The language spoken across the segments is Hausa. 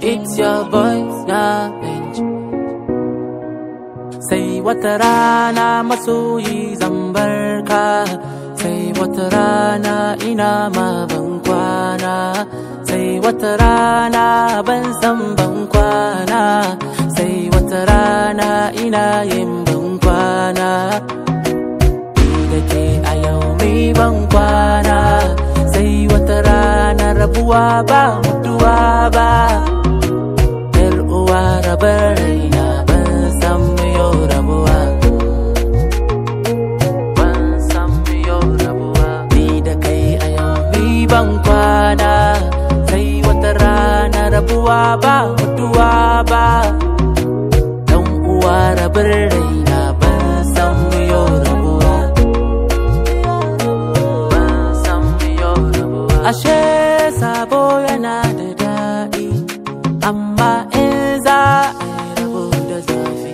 It's your boy Savage Sai wata rana masoyi zan barka Sai wata rana ina ma ban kwana Sai wata rana ban san ban kwana Sai wata rana ina yin ban kwana Ni da ke a yau mai ban kwana Sai wata rana rabuwa ba mutuwa ba Yar uwa rabar raina ban san mu yau rabuwa Ban san mu yau rabuwa Ni da kai a yau ni ban kwana Sai wata rana rabuwa ba mutuwa ba Dan uwa rabar raina ban san mu yau rabuwa Ban san mu yau rabuwa Ashe sabo yana da daɗi amma in za a yi rabo da zafi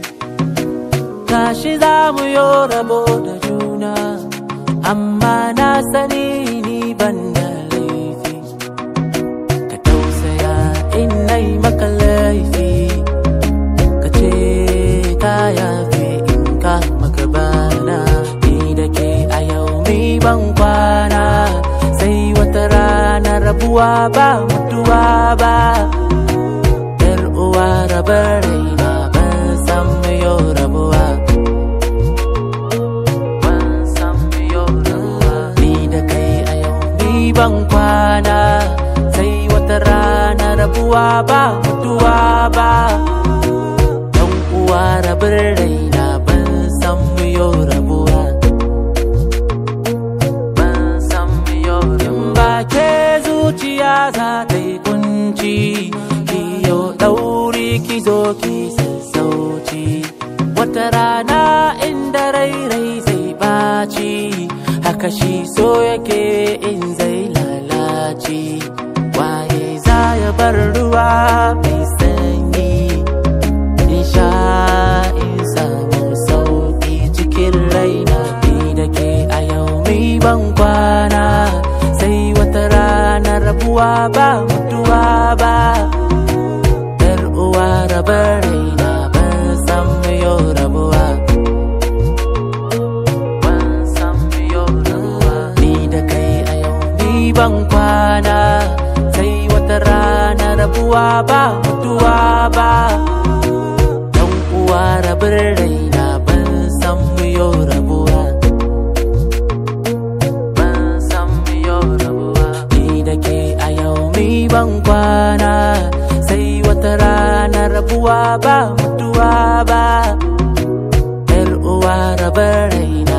gashi za mu yi rabo da juna amma na sani ni ban da laifi ka tausaya in nai maka laifi ka ce ka yafe in ka maka bana ni da ke a yau mi ban kwana sai wata rana rabuwa ba mutuwa ba yar uwa rabar raina ban san mu yau rabuwa ban san mu yau rabuwa ni da kai a yau ni ban kwana sai wata rana rabuwa ba mutuwa ba yan uwa rabar raina ban san mu yau rabuwa ban san mu yau rabuwa ba ke zuciya za ta yi kunci ki yau ɗauri ki zo ki sassauci wata rana inda rai rai zai baci haka shi so yake in zai lalace waye za ya bar ruwa mai sanyi in sha in samu sauki cikin raina ni da ke a yau mai ban kwana sai wata rana rabuwa ba mutuwa ba yar uwa rabar raina ban san mu yau rabuwa ban san mu yau rabuwa ni da kai a yau ni ban kwana sai wata rana rabuwa ba mutuwa ba dan uwa rabar raina ban san mu yau rabuwa ban san mu yau rabuwa ni da ke a yau mi ban kwana sai wata rana rabuwa ba mutuwa ba yar uwa rabar raina